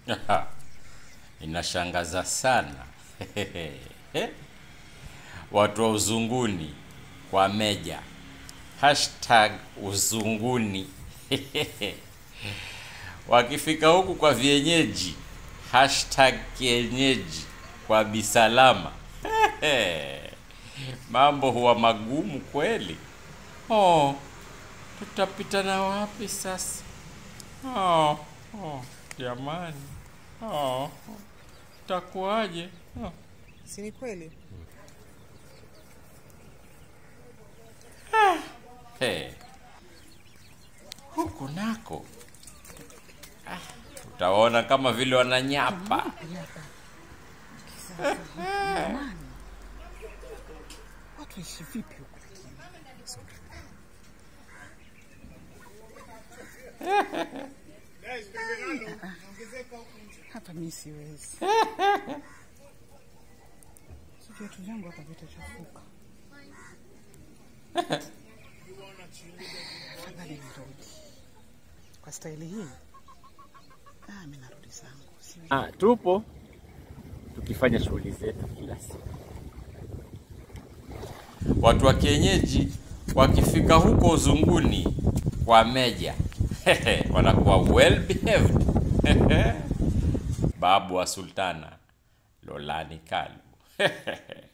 Inashangaza sana watu wa uzunguni kwa meja hashtag uzunguni wakifika huku kwa vienyeji hashtag kienyeji kwa bisalama mambo huwa magumu kweli. Oh, tutapita na wapi sasa? Oh, oh, jamani. Oh, takuwaje? Oh. Si ni kweli? Hey. Huku nako ah, utaona kama vile wananyapa. Jamani, watu waishi vipi huku lakini? Hapa mimi siwezi. Si viatu vyangu hapa vitachafuka. Afadhali nirudi kwa staili hii. Ah, mimi narudi zangu. Siwezi. Ah, tupo tukifanya shughuli zetu kila siku. Watu wa kienyeji wakifika huko uzunguni kwa meja wanakuwa well behaved. Babu wa Sultana Lolani Kalu